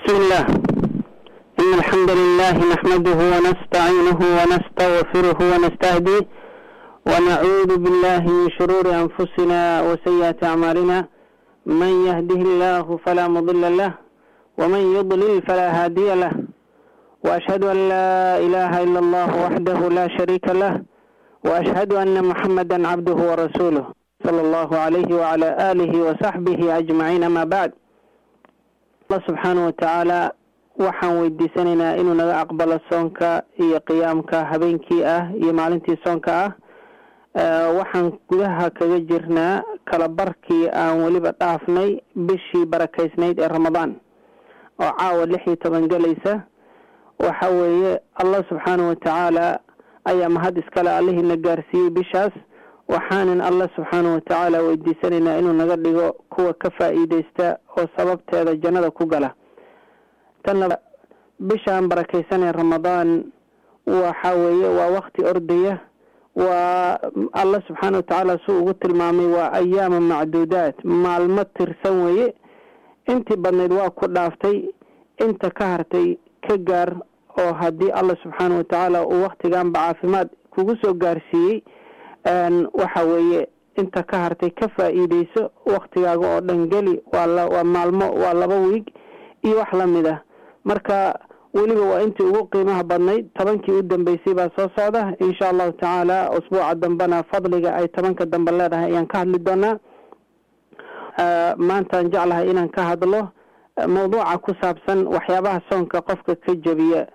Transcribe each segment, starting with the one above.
بسم الله إن الحمد لله نحمده ونستعينه ونستغفره ونستهديه ونعوذ بالله من شرور أنفسنا وسيئات أعمالنا من يهده الله فلا مضل له ومن يضلل فلا هادي له وأشهد أن لا إله إلا الله وحده لا شريك له وأشهد أن محمدا عبده ورسوله صلى الله عليه وعلى آله وصحبه أجمعين ما بعد allah subxaana watacaala waxaan weydiisanaynaa inuu naga aqbalo soonka iyo qiyaamka habeenkii ah iyo maalintii soonka ah waxaan gudaha kaga jirnaa kala barkii aan weliba dhaafnay bishii barakaysnayd ee ramadaan oo caawa lix iyo toban gelaysa waxa weeye allah subxaana watacaala ayaa mahad iskale allihiina gaarsiiyey bishaas waxaanan allah subxaana watacaala weydiisanaynaa inuu naga dhigo kuwa ka faa-iideysta oo sababteeda jannada ku gala tan bishaan barakeysanee ramadaan waxa weeye waa wakti ordaya waa allah subxaana watacaala suu ugu tilmaamay waa ayaama macduudaat maalmo tirsan weeye intii badnayd waa ku dhaaftay inta ka hartay ka gaar oo haddii allah subxaana watacaala uu waktiganba caafimaad kugu soo gaarsiiyey waxa weeye inta ka hartay ka faa-iideyso waktigaaga oo dhan geli waa waa maalmo waa laba wiig iyo wax lamid ah marka weliba waa intii ugu qiimaha badnayd tobankii u dambeysay baa soo socda insha allahu tacaala usbuuca dambena fadliga ay tobanka dambe leedahay ayaan ka hadli doonaa maantaan jeclahay inaan ka hadlo mawduuca ku saabsan waxyaabaha soonka qofka ka jebiya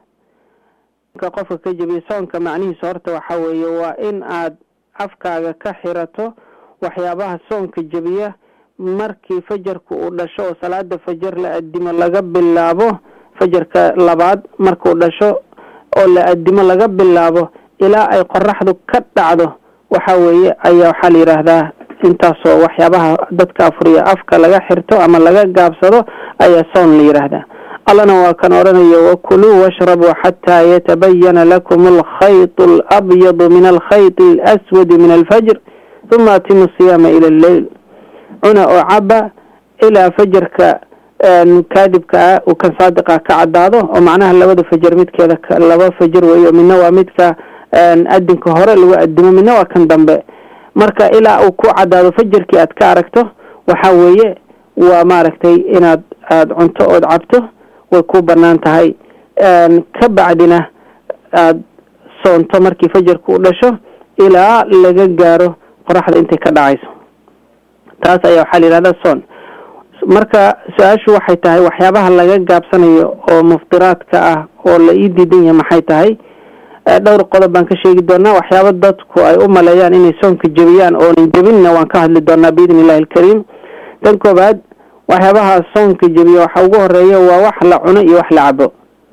qofka ka jebiya soonka macnihiisa horta waxa weeye waa in aad afkaaga ka xirato waxyaabaha soonka jebiya markii fajarku uu dhasho oo salaada fajar la adimo laga bilaabo fajarka labaad markuu dhasho oo la adimo laga bilaabo ilaa ay qoraxdu ka dhacdo waxa weeye ayaa waxaa la yidhaahdaa intaasoo waxyaabaha dadka afuriya afka laga xirto ama laga gaabsado ayaa soon la yidhaahdaa allana waa kan odhanaya wakuluu washrabuu xataa yatabayana lakum alkhayط alabyadu min alkhayط alaswadi min alfajr huma atimu siyaama ila alleyl cuna oo caba ilaa fajarka kaadibka ah uu kan saadiqa ka cadaado oo macnaha labada fajar midkeeda laba fajar weeyo midna waa midka adinka hore lagu adimo midna waa kan dambe marka ilaa uu ku cadaado fajarkii aad ka aragto waxa weeye waa maaragtay inaad aada cunto ood cabto way ku banaan tahay ka bacdina aada soonto markii fajarku u dhasho ilaa laga gaaro qoraxda intay ka dhacayso taas ayaa waxaa la yihahdaa soon marka su-aashu waxay tahay waxyaabaha laga gaabsanayo oo muftiraadka ah oo la ii diidan yahay maxay tahay dhowr qodob baan ka sheegi doonaa waxyaaba dadku ay u maleeyaan inay soonka jebiyaan oonan jebinna waan ka hadli doonaa biidni illahi alkariim tan koobaad waxyaabaha soonka jebiya waxa ugu horeeya waa wax la cuno iyo wax la cabo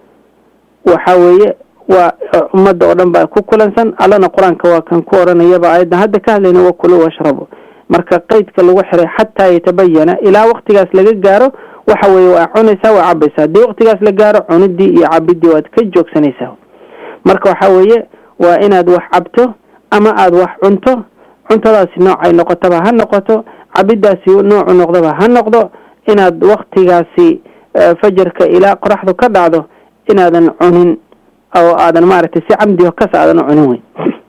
waxa weeye waa ummadda oo dhan baa ku kulansan allana qur-aanka waa kan ku odhanayaba aayaddan hadda ka hadlayna wakulu washrabo marka qeydka lagu xiray xataa yatabayana ilaa waktigaas laga gaaro waxa weeye waa cunaysaa waa cabaysaa haddii waktigaas la gaaro cunidii iyo cabidii waad ka joogsanaysaa marka waxa weeye waa inaad wax cabto ama aada wax cunto cuntadaasi noocay noqotaba ha noqoto cabidaasi noocu noqdaba ha noqdo inaad waktigaasi fajarka ilaa qoraxdu ka dhacdo inaadan cunin oo aadan maaragtay si camdi kas aadan u cunin wey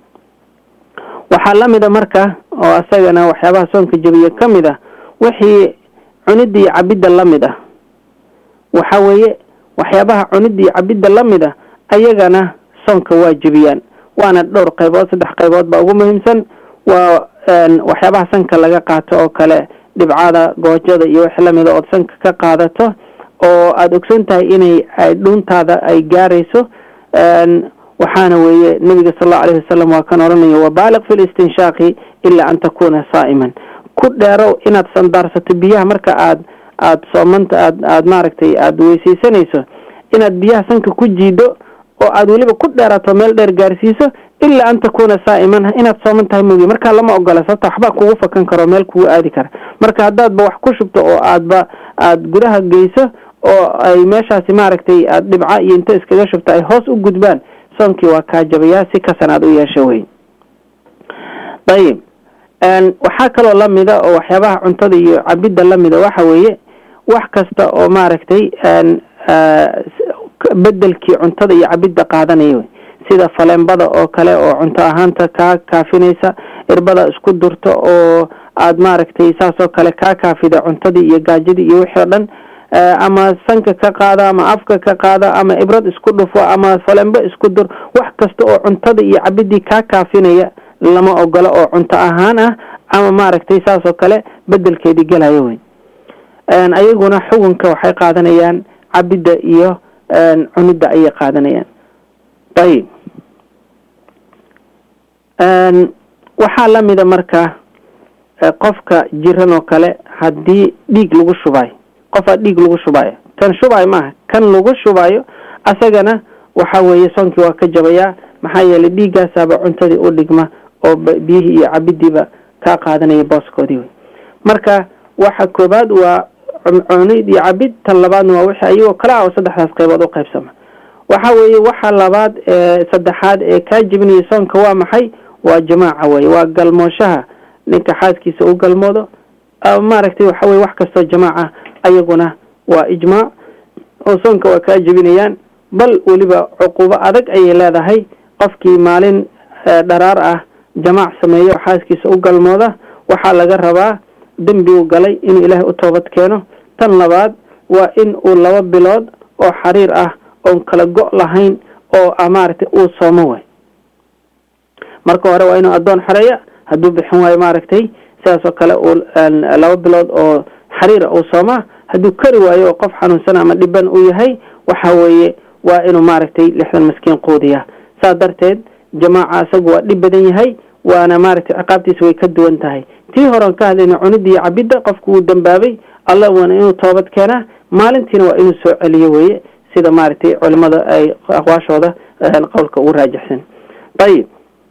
waxaa lamida marka oo asagana waxyaabaha soonka jebiye ka mid ah wixii cunida iyo cabidda lamid ah waxa weeye waxyaabaha cunida iyo cabidda lamid ah ayagana soonka waa jebiyaan waana dhowr qaybood saddex qaybood baa ugu muhiimsan waa waxyaabaha sanka laga qaato oo kale dhibcada goojada iyo wix lamida ood sanka ka qaadato oo aada ogson tahay inay dhuuntaada ay gaarayso waxaana weeye nabiga sal allau alayhi wasalam waa kan odhanaya wabaaliq fi listinshaaqi ilaa an takuna saa'iman ku dheerow inaad sandaarsato biyaha marka aad aada soomanta aad aada maaragtay aada weysaysanayso inaad biyaha sanka ku jiido oo aada weliba ku dheerato meel dheer gaarsiiso ilaa an takuna saa'iman inaad sooman tahay mogi markaa lama ogola sababta waxbaa kugu fakan karo meel kugu aadi kara marka haddaadba wax ku shubto oo aadba aada gudaha geyso oo ay meeshaasi maaragtay aada dhibca iyo inta iskaga shubto ay hoos u gudbaan soonkii waa kaa jabayaa si kasan aad u yeesha wey ayib waxaa kaloo lamida oo waxyaabaha cuntada iyo cabidda lamida waxa weeye wax kasta oo maaragtay bedelkii cuntada iyo cabidda qaadanaya wey sida faleenbada oo kale oo cunto ahaanta kaa kaafinaysa irbada isku durto oo aada maaragtay saasoo kale kaa kaafida cuntadii iyo gaajadii iyo wixii o dhan ama sanka ka qaada ama afka ka qaada ama ibrad isku dhufo ama falembo isku dur wax kasta oo cuntada iyo cabidii kaa kaafinaya lama ogolo oo cunto ahaan ah ama maaragtay saasoo kale bedelkeedii gelayo wey ayaguna xukunka waxay qaadanayaan cabidda iyo cunidda ayay qaadanayaan ayib waxaa lamida marka qofka jiran oo kale haddii dhiig lagu shubayo qofaa dhiig lagu shubayo kan shubayo maaha kan lagu shubayo asagana waxa weeye soonkii waa ka jabayaa maxaa yeelay dhiiggaasaaba cuntadii u dhigma oo biyihii iyo cabidiiba kaa qaadanaya booskoodii wey marka waxa koobaad waa cunid iyo cabid tan labaadna waa wixii ayagoo kale ah oo saddexdaas qaybood u qaybsama waxa weeye waxa labaad ee saddexaad ee kaa jebinaya soonka waa maxay waa jamaaca weye waa galmooshaha ninka xaaskiisa u galmoodo maaragtay waxa weye wax kastoo jamaaca ayaguna waa ijmaac oo soonka waa kaa jebinayaan bal weliba cuquubo adag ayay leedahay qofkii maalin dharaar ah jamaac sameeyo oo xaaskiisa u galmooda waxaa laga rabaa dembi u galay inuu ilaahay u toobad keeno tan labaad waa in uu laba bilood oo xariir ah oon kala go' lahayn oo maaragtay uu soomo way marka hore waa inuu addoon xoreeya hadduu bixin waayo maaragtay sidaasoo kale uu laba bilood oo xariira uu soomaa hadduu kari waayo oo qof xanuunsan ama dhiban uu yahay waxa weeye waa inuu maaragtay lixdan maskiin quudiya saa darteed jamaaca isagu waa dhib badan yahay waana maaragtay ciqaabtiisa way ka duwan tahay tii horean ka hadlayna cunidda iyo cabidda qofku wuu dambaabay alla waana inuu toobad keenaa maalintiina waa inuu soo celiyo weeye sida maaragtay culimada ay aqwaashooda qowlka ugu raajixsan ayib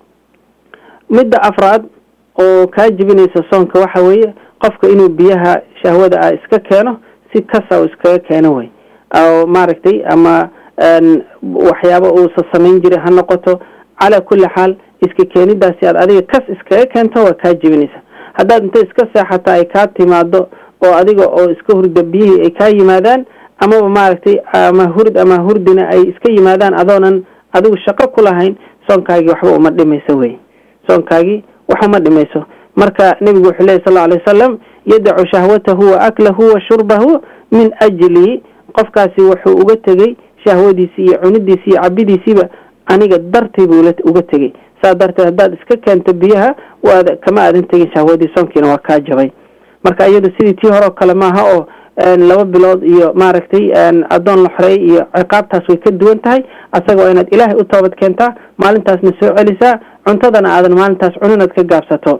midda afraad oo kaa jebinaysa soonka waxa weeye qofka inuu biyaha shahwada ah iska keeno si kasa u iskaga keeno wey oo maaragtay ama waxyaaba uusa samayn jiray ha noqoto calaa kulli xaal iska keenidaasi aad adiga kas iskaga keento waa kaa jebinaysa haddaad inta iska seexata ay kaa timaado oo adiga oo iska hurda biyihii ay kaa yimaadaan amaba maaragtay ama hurd ama hurdina ay iska yimaadaan adoonan adigu shaqo ku lahayn soonkaagii waxba uma dhimayso wey soonkaagii wax uma dhimayso marka nebigu wuxuu lehy sal alay wasalam yadacu shahwatahu wa aklahu wa shurbahu min ajli qofkaasi wuxuu uga tegey shahwadiisii iyo cunidiisii iyo cabidiisiiba aniga dartay buu uga tegey saa darteed haddaad iska keento biyaha waad kama aadan tegin shahwadii soonkiina waa kaa jabay marka iyadu sidii tii horeo kale maaha oo laba bilood iyo maaragtay addoon la xoreey iyo ciqaabtaas way ka duwan tahay asaga waa inaad ilaahay u toobad keentaa maalintaasna soo celisaa cuntadana aadan maalintaas cuninaad ka gaabsato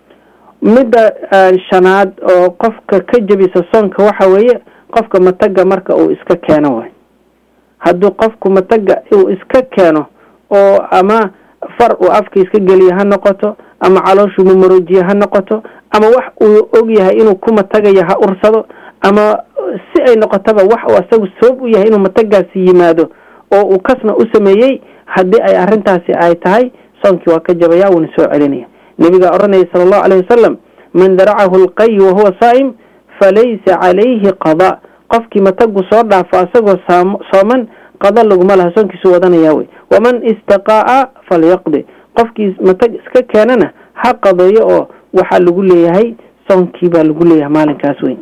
midda shanaad oo qofka ka jebisa soonka waxa weeye qofka mataga marka uu iska keeno way hadduu qofku mataga uu iska keeno oo ama far uu afka iska geliya ha noqoto ama calooshuu mamaroojiye ha noqoto ama wax uu og yahay inuu ku matagaya ha ursado ama si ay noqotaba wax uu asagu sabab u yahay inuu matagaasi yimaado oo uu kasna u sameeyey haddii ay arrintaasi ay tahay soonkii waa ka jabaya wuuna soo celinaya nebigaa odhanaya sala allahu alayh wasalam man daracahu alqay wahuwa saa'im falaysa calayhi qada qofkii matagu soo dhaafo asagoo sooman qada laguma laha soonkiisu wadanaya wey waman istaqaa'a falyaqdi qofkii matag iska keenana ha qadeeyo oo waxaa lagu leeyahay soonkii baa lagu leeyahay maalinkaas weyn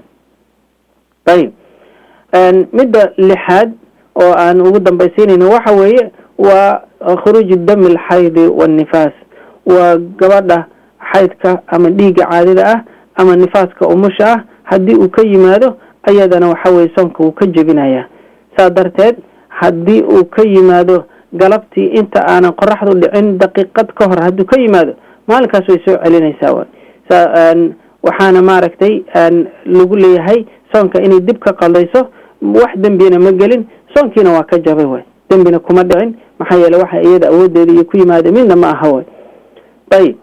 ayib midda lixaad oo aan ugu dambaysiinayno waxa weeye waa khuruuju dami alxaydi waannifaas waa gabadha xaydka ama dhiigga caadida ah ama nifaaska umusha ah haddii uu ka yimaado ayadana waxa weye soonka wuu ka jebinayaa saa darteed haddii uu ka yimaado galabtii inta aanan qoraxdu dhicin daqiiqad ka hor hadduu ka yimaado maalinkaas way soo celinaysaa waxaana maaragtay lagu leeyahay soonka inay dib ka qaldayso wax dembina ma gelin soonkiina waa ka jabay way dembina kuma dhicin maxaa yeele waxa iyada awoodeeda iyo ku yimaada midna ma aha way ayib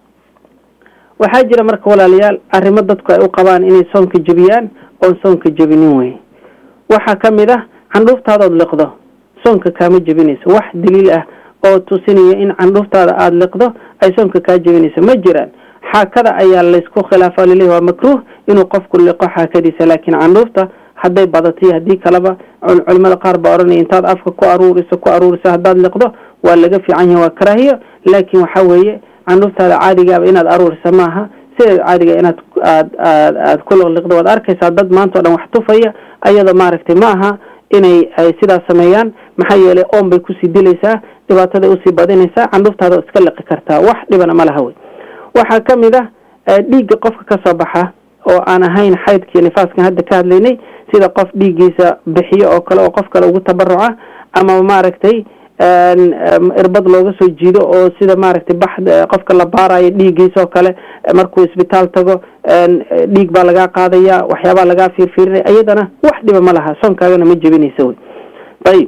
waxaa jira marka walaalayaal arrimo dadku ay u qabaan inay soonka jebiyaan oon soonka jebinin wey waxaa ka mid ah candhuuftaadood liqdo soonka kaama jebinayso wax daliil ah oo tusinaya in candhuuftaada aada liqdo ay soonka kaa jebinayso ma jiraan xaakada ayaa laysku khilaafa laleeyahy waa makruuh inuu qofku liqo xaakadiisa laakiin candhuufta hadday badato iyo haddii kaleba culimada qaar baa odhanaya intaad afka ku aruuriso ku aruuriso haddaad liqdo waa laga fiican yahay waa karaahiyo laakiin waxa weeye candhuuftaada caadigaaba inaad aruurisa maaha sideeda caadiga inaad aad aad aad ku liqliqdo waad arkaysaa dad maanta o dhan wax tufaya ayada maaragtay ma aha inay ay sidaas sameeyaan maxaa yeelay oon bay kusii dilaysaa dhibaataday usii badinaysaa candhuuftaada iska liqi kartaa wax dhibana ma laha wey waxaa ka mid ah dhiigga qofka ka soo baxa oo aan ahayn xaydkii nifaaskan hadda ka hadlaynay sida qof dhiiggiisa bixiyo oo kale oo qof kale ugu tabaruca ama maaragtay irbad looga soo jiido oo sida maaragtay bax qofka la baarayo dhiiggiisa oo kale markuu isbitaal tago dhiig baa lagaa qaadaya waxyaabaa lagaa fiirfiirinaya iyadana wax dhiba ma laha soonkaagana ma jebinaysa wey ayib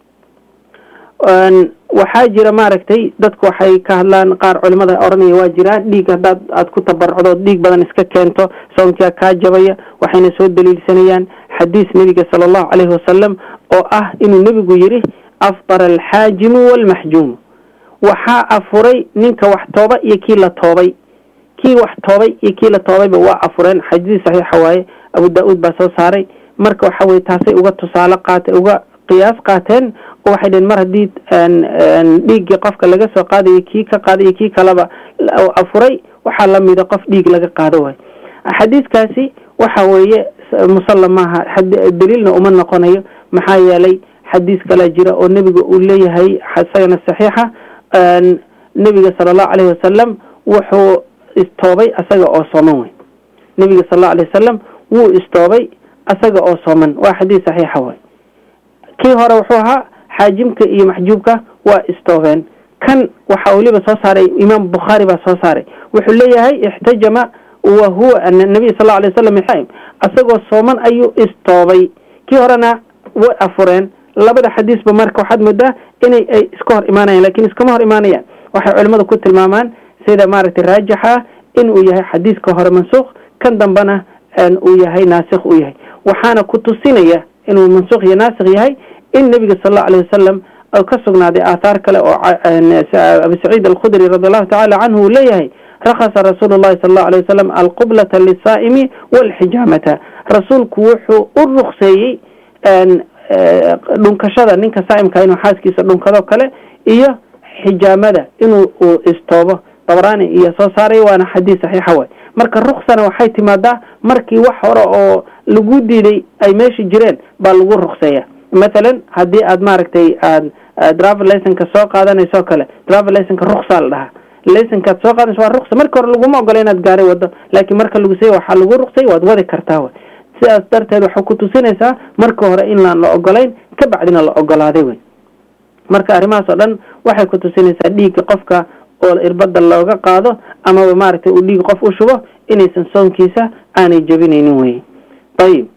waxaa jira maaragtay dadku waxay ka hadlaan qaar culimada odhanaya waa jiraan dhiig haddaad aad ku tabarucdo dhiig badan iska keento soonkaa kaa jabaya waxayna soo daliilsanayaan xadiis nebiga sala allahu caleyhi wasalam oo ah inuu nebigu yidhi afdara alxaajimu waalmaxjuumu waxaa afuray ninka wax tooba iyo kii la toobay kii wax toobay iyo kii la toobayba waa afureen xadiis saxiixa waaye abu daa-uud baa soo saaray marka waxa weye taasay uga tusaale qaate uga qiyaas qaateen oo waxay dheheen mar haddii dhiiggii qofka laga soo qaadayo kii ka qaadayo kii kaleba afuray waxaa lamida qof dhiig laga qaado waay xadiiskaasi waxa weeye musalla maaha daliilna uma noqonayo maxaa yeelay xadiis kalaa jira oo nebiga uu leeyahay isagana saxiixa nebiga sala allahu caleyhi wasalam wuxuu istoobay asaga oo sooman wey nebiga sal allau alay wasalam wuu istoobay asaga oo sooman waa xadiis saxiixa way kii hore wuxuu ahaa xaajimka iyo maxjuubka waa istoobeen kan waxaa weliba soo saaray imaam bukhaari baa soo saaray wuxuu leeyahay ixtajama wa huwa nabiy sal lla alay wasalam xaim asagoo sooman ayuu istoobay kii horena way afureen labada xadiisba marka waxaad moodaa inay ay iska hor imaanayaan lakin iskama hor imaanayaan waxay culimadu ku tilmaamaan sida maaragtay raajixa inuu yahay xadiiska hore mansuuq kan dambena uu yahay naasikh uu yahay waxaana ku tusinaya inuu mansuuq iyo naasikh yahay in nebiga sal allau alay wasalam ka sugnaaday aathaar kale oo abi saciid alkhudri radi allahu tacala canhu uu leeyahay rakhasa rasuulu llahi sal allau alay wasalam alqublata lisaa'imi walxijaamata rasuulku wuxuu u rukseeyey dhunkashada ninka saa'imka inuu xaaskiisa dhunkado kale iyo xijaamada inuu uu istoobo dabraani iyo soo saaray waana xadiis saxiixa way marka ruksana waxay timaadaa markii wax hore oo lagu diiday ay meesha jireen baa lagu rukseeya mathalan haddii aad maaragtay aad driver licenka soo qaadanayso kale driver licenka ruksaa la dhahaa licenkaad soo qaadanayso waa ruksa marka hore laguma ogola inaad gaaray wado laakiin marka lagu seey waxaa lagu ruksay waad wadi kartaa way sidaas darteed waxay ku tusinaysaa marka hore inaan la ogolayn ka bacdina la ogolaaday wey marka arrimahaas oo dhan waxay ku tusinaysaa dhiigga qofka oo irbada looga qaado amaba maaragtay uu dhiig qof u shubo inaysan soonkiisa aanay jebinaynin wey ayib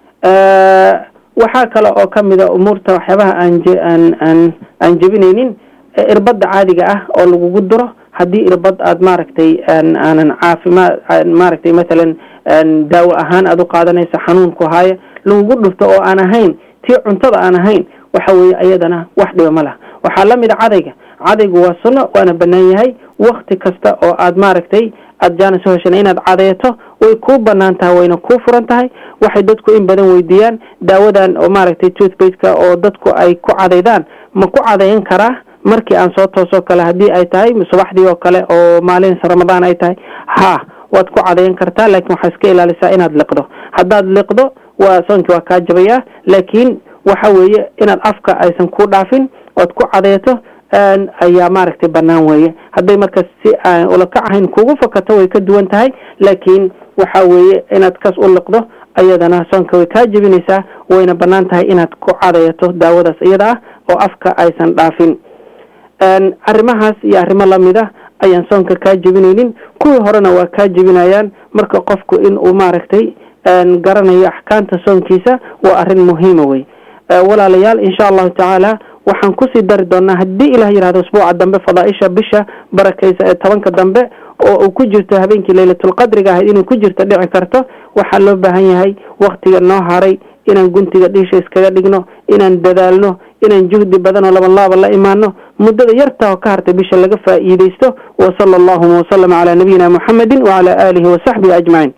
waxaa kale oo ka mida umuurta waxyaabaha aan aan aan jebinaynin irbada caadiga ah oo lagugu duro haddii irbad aad maaragtay aanan caafimaad maaragtay mathalan daawo ahaan aad u qaadanayso xanuunku haayo lagugu dhufto oo aan ahayn tii cuntada aan ahayn waxa weeye ayadana wax dhiba ma laha waxaa la mida cadayga cadaygu waa sunno waana banaan yahay wakti kasta oo aad maaragtay aad jaana soo heshana inaad cadeeto way kuu banaan tahay wayna kuu furan tahay waxay dadku in badan weydiiyaan daawadan oo maaragtay toothbaseka oo dadku ay ku cadaydaan ma ku cadayn karaa markii aan soo toosoo kale haddii ay tahay subaxdii oo kale oo maalin ramadaan ay tahay ha waad ku cadayn kartaa laakiin waxaa iska ilaalisaa inaad liqdo haddaad liqdo waa soonkii waa kaa jabayaa laakiin waxa weeye inaad afka aysan ku dhaafin ood ku cadeeto ayaa maaragtay banaan weeye hadday marka si aan ulakac ahayn kugu fakato way ka duwan tahay laakiin waxa weeye inaad kas u liqdo ayadana soonka way kaa jebinaysaa wayna banaan tahay inaad ku cadeeto daawadaas iyada ah oo afka aysan dhaafin arrimahaas iyo arrimo lamida ayaan soonka kaa jebinaynin kuwii horena waa kaa jebinayaan marka qofku in uu maaragtay garanayo axkaamta soonkiisa waa arrin muhiima wey walaalayaal insha allahu tacaala waxaan kusii dari doonaa haddii ilah yihahdo usbuuca dambe fadaaisha bisha barakaysa ee tobanka dambe oo uu ku jirto habeenkii laylatulqadriga ahayd inay ku jirto dhici karto waxaa loo baahan yahay waktiga noo haray inaan guntiga dhiisha iskaga dhigno inaan dadaalno inaan juhdi badan oo labanlaaba la imaano muddada yarta oo ka hartay bisha laga faa'iidaysto wa sala allahuma wasalama calaa nabiyina muxamedin wacala aalihi wasaxbihi ajmaciin